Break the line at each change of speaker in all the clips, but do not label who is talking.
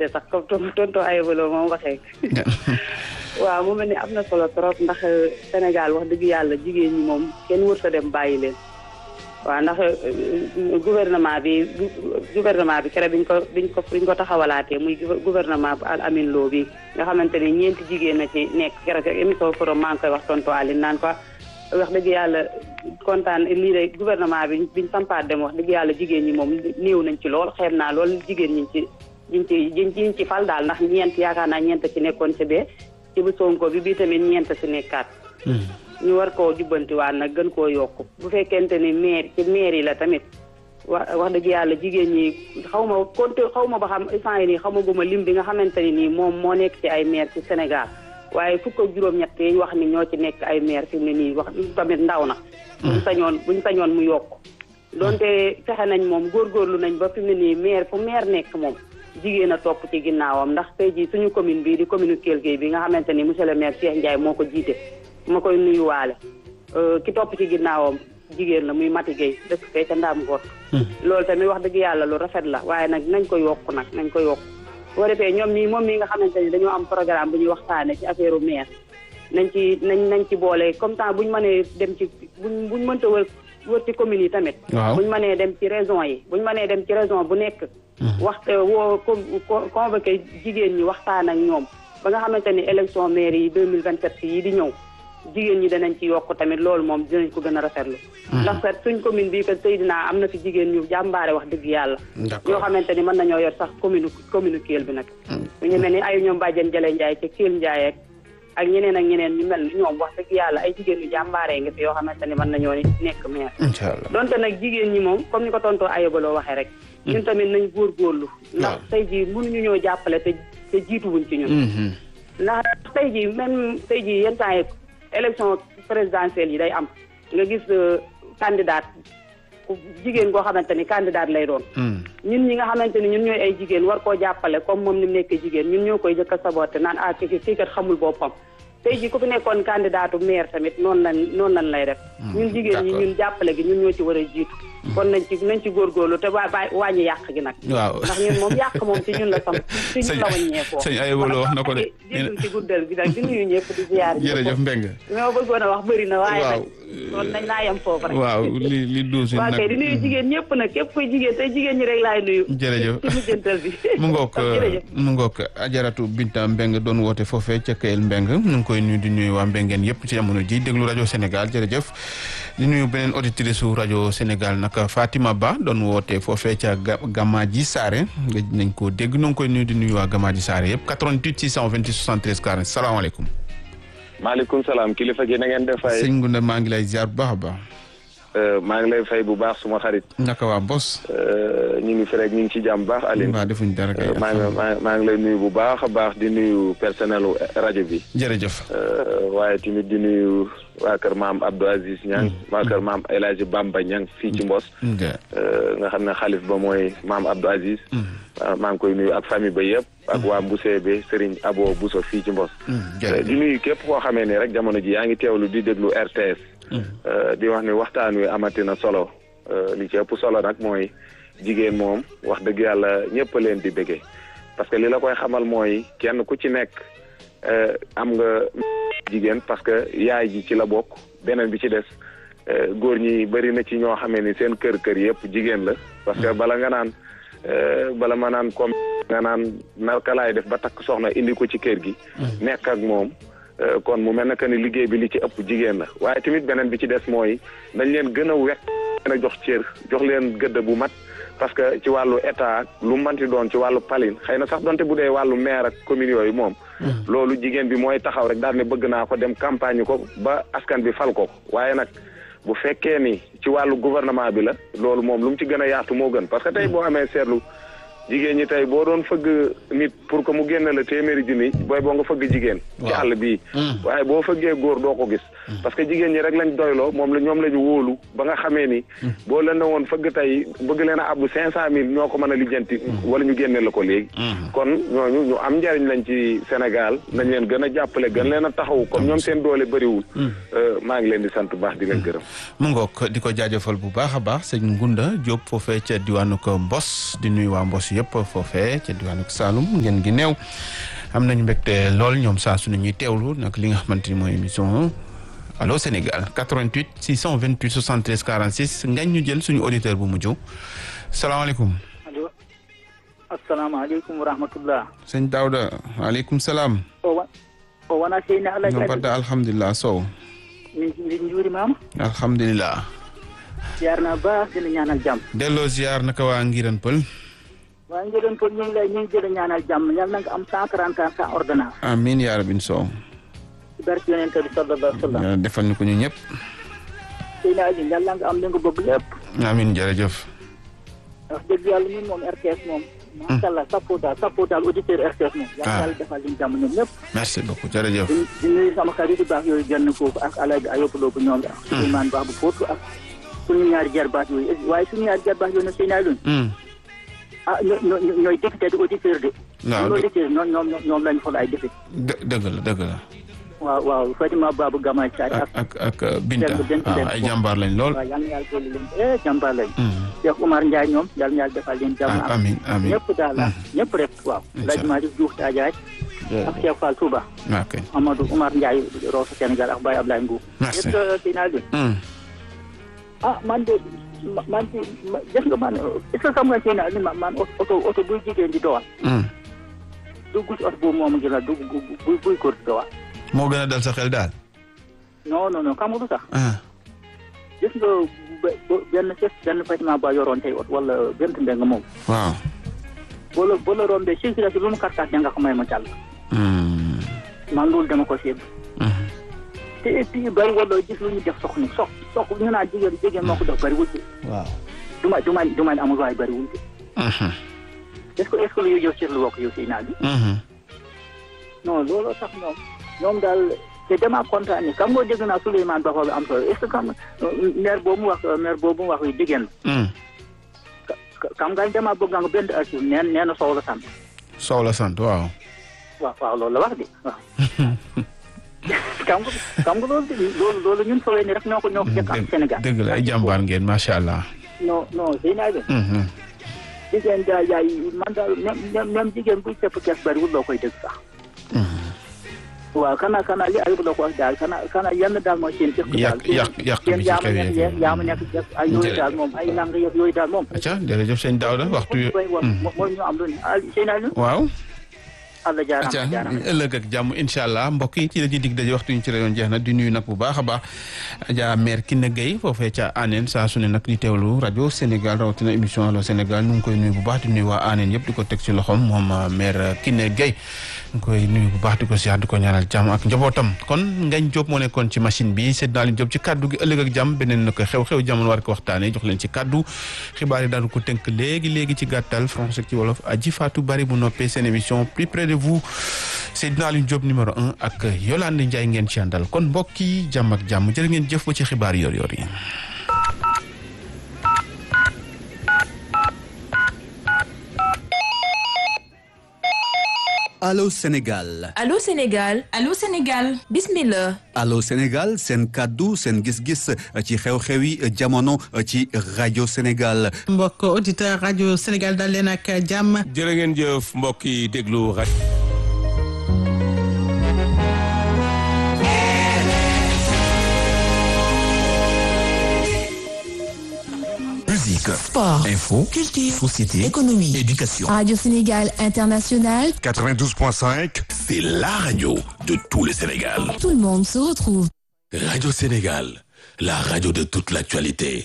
félicité sax comme tonton Ayobalo moom waxee waaw mu mel ni am na solo trop ndax Sénégal wax dëgg yàlla jigéen ñi moom kenn wër sa dem bàyyi leen waaw ndax gouvernement bi gouvernement bi kere biñ ko biñ ko biñ ko taxawalaatee muy gouvernement bu Al Amin Lo bi nga xamante ni ñeenti jigéen na ci nekk kere émission forum maa ngi koy wax tonton Aline naan ko wax dëgg yàlla kontaan lii de gouvernement bi biñ sampaat dem wax dëgg yàlla jigéen ñi moom néew nañ ci lool xeeb naa lool jigéen ñi ci ñiñ ci ñiñ ci fal daal ndax ñeent yaakaar naa ñeent ci nekkoon ci bee ci bu Sonko bi bii tamit ñeent si nekkaat ñu war koo jubbantiwaat nag gën koo yokk bu fekkente ni maire ci maire yi la tamit wa wax dëgg yàlla jigéen ñi xaw ma compté xaw ma ba xam instant yi nii xaw ma guma lim bi nga xamante ni nii moom moo nekk ci ay maire ci Sénégal waaye fukk ak juróom-ñett yi wax ni ñoo ci nekk ay maire fi mu ne nii wax tamit ndaw na buñ sañoon buñ sañoon mu yokk donte fexe nañ moom góorgóorlu nañ ba fi mu ne nii maire fu maire nekk moom jigéen a topp ci ginnaawam ndax tey jii suñu commune bii di commune Kell Gueye bi nga xamante ni monsieur le maire Cheikh Ndiaye moo ko jiite ma koy nuyuwaale ki topp ci ginnaawam jigéen la muy Mati Gueye dëkk fee ca Ndaam Goot loolu tamit wax dëgg yàlla lu rafet la waaye nag nañ ko yokk nag nañ ko yokk boo defee ñoom ñi moom mii nga xamante ni dañoo am programme bu ñuy waxtaane ci affaire maire nañ ci nañ nañ ci boole comme temps buñ mënee dem ci buñ buñ mënta wër wër ci communes yi tamit buñ mënee dem ci région yi buñ mënee dem ci région bu nekk waxte woo convoqué jigéen ñi waxtaan ak ñoom ba nga xamante ni élection maire yi deux mille vingt sept yi di ñëw jigéen ñi danañ ci yokk tamit loolu moom dinañ ko gën a rafetlu ndax kat suñ commune bii kat Seydina am na fi jigéen ñu jàmbaare wax dëgg yàlla ñoo xamante ni mën nañoo yor sax commune commune Kell bi nag ñu ñu mel ni ay ñoom bàjjen Jale Ndiaye ca Kell Ndiaye ak ñeneen ak ñeneen ñu mel ni ñoom wax dëgg yàlla ay jigéen ñu jàmbaaree nga fi yoo xamante ni mën nañoo nekk maire donte nag jigéen ñi moom comme ni ko tontoo ayobaloo waxee rek ñun tamit nañ góorgóorlu ndax tey jii mënuñu ñoo jàppale te te jiituwuñ ci ñun ndax tey jii même tey jii yenn temps yi élection présidentielle yi day am nga gis candidat jigéen koo xamante ni candidat lay doon ñun ñi nga xamante ni ñun ñooy ay jigéen war koo jàppale comme moom ni mu nekkee jigéen ñun ñoo koy jëkk a saboté naan ah kii kii kat xamul boppam tey jii ku fi nekkoon candidatu maire tamit noonu lañ noonu lañ lay def ñun jigéen ñi ñun jàppale gi ñun ñoo ci war a jiitu kon nañ ci nañ ci góorgóorlu te waa bàyyi wàññi yàq gi nag
waaw
ndax ñun moom yàq moom ci ñun la sam ci ñun la wàññeekoo
sëñ Ayobalo wax na ko de
jëndul ci guddal bi nag di nuyu ñëpp di ziar
jërëjëf Mbeng
li ma bëggoon a wax bëri na waaye nag kon nañ naa yem foofu rek
waaw li li duusi
waaw
nag
kay di nuyu jigéen ñëpp nag képp kuy jigéen tey jigéen ñi rek laay nuyu
jërëjëf
ci mujjantal bi
mu ngoog
jërëjëf
mu ngoog ajaratu Binta Mbeng doon woote foofee ca Kayel Mbeng nu ngi koy nuyu di nuyu waa Mbengeen yëpp ci jamono ji déglu rajo Sénégal jërëjëf di nuyu beneen auditrice su rajo Sénégal nag Fatima Ba doon woote foofee ca Gamaaji Saare nga nañ ko dégg nu ngi koy nuyu di nuyu waa Gamaaji Saare yëpp 88 628 73 40 salaamaaleykum
maaleykum salaam kilifa gi na ngeen def fay
sëñ Ngunda maa ngi lay ziar bu baax a baax
maa ngi lay fay bu baax suma xarit
naka waa bos
ñu ngi fi rek ñu ngi ci jàmm baax Aline
waa defuñ dara kay
maa ngi maa ngi lay nuyu bu baax a baax di nuyu personnel rajo bi
jërëjëf
waaye tamit di nuyu waa kër maam Abdou Aziz Niang waa kër maam El Hadji Bamba Niang fii ci Mbos nga xam ne xalif ba mooy maam Abdou Aziz maa ngi koy nuyu ak famille ba yëpp ak waa Mbusee be Serigne Abo Bousso fii ci Mbos di nuyu képp koo xamee ni rek jamono ji yaa ngi teewlu di déglu RTS di wax ni waxtaan wi amati na solo li ci ëpp solo nag mooy jigéen moom wax dëgg yàlla ñëpp leen di bëggee parce que li la koy xamal mooy kenn ku ci nekk am nga jigéen parce que yaay ji ci la bokk beneen bi ci des góor ñi bëri na ci ñoo xamee ni seen kër kër yëpp jigéen la parce que bala nga naan bala ma naan comme nga naan naka laay def ba takk soxna indi ko ci kër gi nekk ak moom kon mu mel na que ni liggéey bi li ci ëpp jigéen la waaye tamit beneen bi ci des mooy dañ leen gën a wekk leen a jox cër jox leen gëdd bu mat parce que ci wàllu état lu manti doon ci wàllu palin xëy na sax donte bu dee wàllu maire ak commune yooyu moom loolu jigéen bi mooy taxaw rek daal ne bëgg naa ko dem campagne ko ba askan bi fal ko waaye nag bu fekkee ni ci wàllu gouvernement bi la loolu moom lu mu ci gën a yaatu moo gën parce que tey boo amee seetlu jigéen ñi tey boo doon fëgg nit pour que mu génn la téeméeri junni booy boo nga fëgg jigéen ci àll bii waaye boo fëggee góor doo ko gis parce que jigéen ñi rek lañ doyloo moom la ñoom la ñu wóolu ba nga xamee ni boo leen ne woon fëgg tey bëgg leen a abbu cinq cent mille ñoo ko mën a lijjanti wala ñu génne la ko léegi kon ñooñu ñu am njariñ lañ ci Sénégal nañ leen gën a jàppale gën leen a taxaw comme ñoom seen doole bëriwul maa ngi leen di sant bu baax di leen gërëm
mu ngoog di ko jaajëfal bu baax a baax sëñ Ngunda Diop foofee ca diwaanu ko Mbos di nuyu waa Mbos yëpp foofee ca diwaanu Saloum ngeen gi neew am nañu mbégte lool ñoom saa su ne ñuy teewlu nag li nga xamante ni mooy émission allo Sénégal 88 628 73 46 ngañ ñu jël suñu auditeur bu mujj salaamaaleykum.
allo asalaamaaleykum wa rahmatullah
sëñ Daouda waaleykum salaam.
o wa o wona seyni alaji
no mbaɗɗa alhamdulillah sow
min min juurimama
alhamdulillah
yarna ba sene ñaanal jaam
delloo ziar naka waa ngiran pël
wa ngeɗon toon ñu ngi lay ñu ngi jële ñaanal jaam yal na nga am cent trente ans sans ordonnance
amin yaa rabin sow
ci barke yonente bi sallallahu alayhi wa sallam
yàlla defal ñu ko ñu ñëpp
seyni ali yal na nga am li nga bëgg lépp
amin jërëjëf
wax dëgg yàlla ñun moom RTS moom macha allah sappo daal sappo daal auditeur RTS moom yal na yàlla defal liñ jàmm ñoom ñëpp
merci beaucoup jërëjëf
di di nuyu sama xarit yu baax yooyu genn foofu ak alaaji Ayob Lo bu ñoom ak Souleymane Ba bu Foutou ak suñu ñaari jarbaat yooyu waaye suñu ñaari jarbaat yooyu nag seyni ali ah ñoo ñoo ñooy député di auditeur de.
waaw
ñoo auditeur ñoom ñoom ñoom lañu xool ay député.
dë- dëgg la dëgg la
waaw waaw Fatima Babou Gama Thiari
ak
ak.
ak ak Binta
Dëgg dëgg
waaw
dëgg
ay
bon.
jàmbaar lañ lool
waaw yal na yàlla dolli leen eh jàmbaar lañ.
Mm.
Cheikh Oumar Ndiaye ñoom yal na yàlla defal leen jàmm.
ah amin amin
ñëpp daal ah ñëpp rek waaw.
Incha
Laj Malick Diouf Tadiaye ak Cheikh Fall Touba.
waaw kay
Amadou Oumar Ndiaye Rosso Sénégal ak Baye Ablaye Mbow.
Merci.
yëpp si naa leen.
Mm.
ah man de ma- man de ma- gis nga man est ce que xam nga seen ali man man oto oto buy jigéen di dowal
Mm.
dugg ci oto boobu moom ngi la dugg buy buy góor di dowal.
moo gën a dal sa xel daal
non non non xam nga lu tax
ah
gis nga be- be- benn chef benn bâtiment ba yoroon tey ot wala benn mbeng moom
waaw
boo la boo la rombee circulation lu mu kàr-kàr da nga ko may ma jàll
Mm.
man loolu dama ko séen
Mhm.
te et puis bari wala gis lu ñu def sox ni sox sox ñu naan jigéen jigéen moo ko def bariwul de
waaw
du ma du ma du ma amul waaye bariwul de
Mhm.
est ce que est ce que lu yow ci lu wokk yow si naa bi
Mhm.
non looloo tax ñoom ñoom daal te dama kontaan ni kam nga dégg naa Souleymane Ba bi am solo est ce que kam maire boobu mu wax maire boobu mu wax yi jigéen
Mm.
ka- kam nga dama bëgg nga benn archive neen nee na sow la sant
Sow la sant waaw
waaw waaw loolu la wax de waaw. xam nga xam nga loolu de loolu loolu ñun sowee ni rek ñoo ko ñoo ko jëkk am Sénégal.
dëgg la ay jàmbaar ngeen macha allah
non non sëy naa leen.
Mhm.
jigéen daal yaay man daal même même même jigéen buy sepp kees bariwul loo koy dégg sax. waaw kana kana li ayub la ko wax daal kana kana yenn daal mooy seen jëkk daal.
yàq yàq yàq
seen
bi ci
yaama
kaw
nekk
yeeg
yaama nekk jëkk ay yooyu daal moom ay lang yëpp yooyu daal moom.
acca jërëjëf sëñ Daouda waxtu wi
mooy mooy mooy ñu am lu ne ah sëy naa leen.
waaw
Allah
acca
jaaraama jaaraama.
ëllëg ak jàmm incha allah mbokk yi ci la ñuy dig daje waxtu ñu ci rayoon jeex na di nuyu nag bu baax a baax Adja maire Kiné Gueye foofee ca Anen saa su ne nag di teewlu rajo Sénégal rawatina émission Allo Sénégal ñu ngi koy nuyu bu baax di nuyu waa Anen yëpp di ko teg ci loxoom moom maire Kiné Gueye ñu ngi koy nuyu bu baax di ko siyaar di ko ñaanal jàmm ak njabootam kon Ngañ Diop moo nekkoon ci machine bi Seydina Aliou Diop ci kaddu gi ëllëg ak jàmm beneen na ko xew-xew jamono war ko waxtaanee jox leen ci kaddu xibaar yi daanu ko tënk léegi léegi ci gàttal français ci wolof aji Fatou Bari bu noppee seen émission plus près de vous Seydina Aliou Diop numéro un ak Yolande Ndiaye ngeen ci àndal kon mbokk yi jàmm ak jàmm jërë ngeen jëf ba ci xibaar yor yor yi
Allô Sénégal
Allô Sénégal
Allô Sénégal
bismillah
Allô Sénégal seen kàddu seen gis-gis ci xew-xewi jamono ci rajo Sénégal
mbokk auditeur rajo Sénégal dal leen ak jàmm
jërë ngeen jëf mbokk yi déglu rajo
Musique,
sport
info,
culture
société,
économie
éducation.
Radio Sénégal International
92.5, c'est la radio de tout le Sénégal.
tout le monde se retrouve
Radio Sénégal, la radio de toute l'actualité.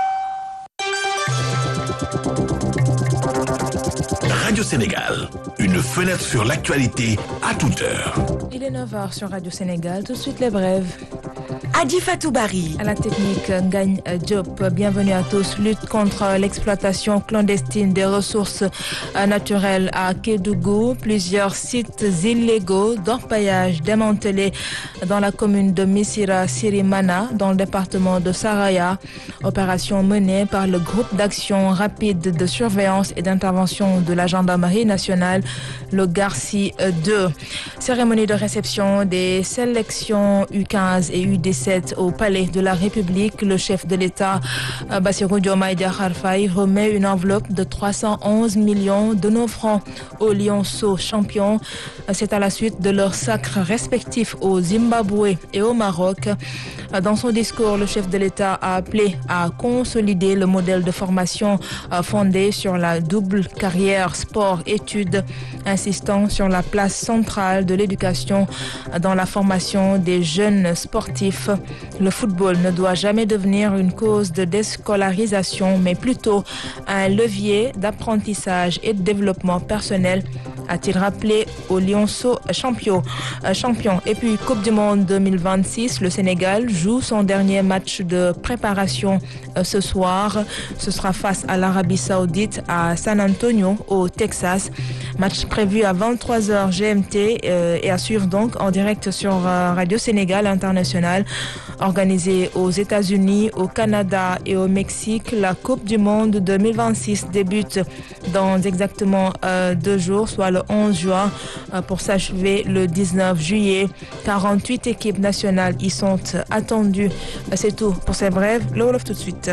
Radio Sénégal, une fenêtre sur l'actualité à toute heure.
Il est 9h sur Radio Sénégal tout de suite les brèves
Adi Fatou Bari.
À la technique, Ngagne Diop. Bienvenue à tous. Lutte contre l'exploitation clandestine des ressources euh, naturelles à Kédougou. Plusieurs sites illégaux d'orpaillage démantelés dans la commune de Missira Sirimana, dans le département de Saraya. Opération menée par le groupe d'action rapide de surveillance et d'intervention de la gendarmerie nationale, le Garci 2. Cérémonie de réception des sélections U15 et UDC 2017 au Palais de la République, le chef de l'État, Bassirou Diomaye Diakhar Faye, remet une enveloppe de 311 millions de nos francs aux Lionceaux champions. C'est à la suite de leurs sacres respectifs au Zimbabwe et au Maroc. Dans son discours, le chef de l'État a appelé à consolider le modèle de formation fondé sur la double carrière sport-études, insistant sur la place centrale de l'éducation dans la formation des jeunes sportifs. Le football ne doit jamais devenir une cause de déscolarisation, mais plutôt un levier d'apprentissage et de développement personnel a-t-il rappelé aux Lionceaux champions. champions. Et puis, Coupe du Monde 2026, le Sénégal joue son dernier match de préparation ce soir. Ce sera face à l'Arabie Saoudite à San Antonio, au Texas. Match prévu à 23h GMT euh, et à suivre donc en direct sur euh, Radio Sénégal International. Organisé aux États-Unis, au Canada et au Mexique, la Coupe du Monde 2026 débute dans exactement euh, deux jours, soit le 11 juin, pour s'achever le 19 juillet. 48 équipes nationales y sont attendues. C'est tout pour ces brèves. Le Wolof tout de suite.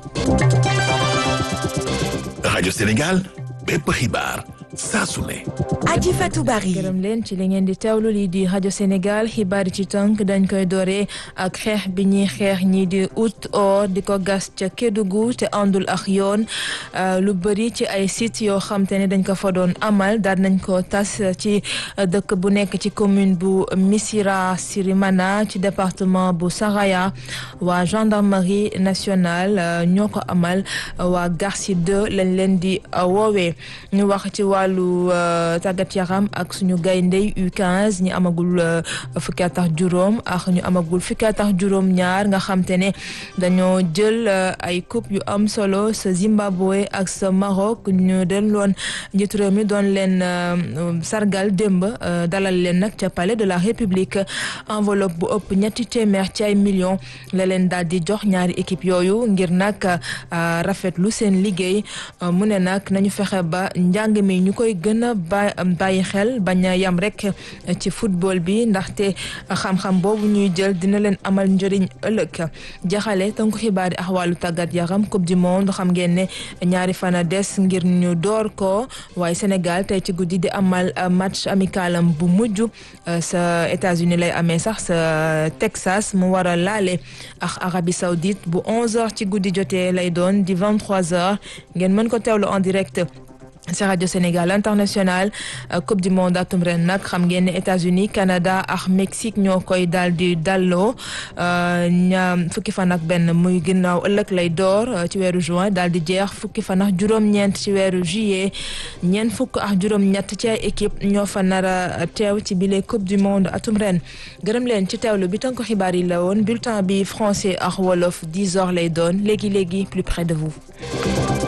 Radio Sénégal, bépp xibaar saa su ne.
Adji Fatou Bari.
gërëm leen ci li ngeen di teewlu lii di rajo Sénégal xibaar ci tënk dañ koy dooree ak xeex bi ñuy xeex ñii di ut or di ko gas ca Kédougou te àndul ak yoon lu bëri ci ay sites yoo xam te ne dañ ko fa doon amal daal nañ ko tas ci dëkk bu nekk ci commune bu Missirah Sirimana ci département bu Saraya waa gendarmerie nationale ñoo ko amal waa Garci 2 lañ leen di woowee ñu wax ci wàllu tàggat yaram ak suñu gayndey U15 ñi amagul fukki at ak juróom ak ñu amagul fukki at ak juróom ñaar nga xam te ne dañoo jël ay coupe yu am solo sa Zimbabwe ak sa Maroc ñu den loon njiitu réew mi doon leen sargal démb dalal leen nag ca palais de la République enveloppe bu ëpp ñetti téeméer ci ay millions la leen daal di jox ñaari équipe yooyu ngir nag rafetlu seen liggéey mu ne nag nañu fexe ba njàng mi ñu koy gën a bàyyi xel bañ a yam rek ci football bi ndaxte xam-xam boobu ñuy jël dina leen amal njëriñ ëllëg jaxale tënku xibaar yi ak wàllu tàggat yaram coupe du monde xam ngeen ne ñaari fan a des ngir ñu door ko waaye Sénégal tey ci guddi di amal match amicalam bu mujj sa États-Unis lay amee sax sa Texas mu war a laale ak Arabie Saoudite bu 11h ci guddi jotee lay doon di 23h ngeen mën ko teewlu en direct. ci rajo Sénégal international coupe du monde atum ren nag xam ngeen ne États-Unis Canada ak Mexique ñoo koy daal di dalloo ña fukki fan ak benn muy ginnaaw ëllëg lay door ci weeru juin daal di jeex fukki fan ak juróom-ñeent ci weeru juillet ñeent fukk ak juróom-ñett ci ay équipe ñoo fa nar a teew ci bile coupe du monde atum ren gërëm leen ci teewlu bi tënk xibaar yi la woon bulletin bi français ak wolof 10 heures lay doon léegi léegi plus près de vous.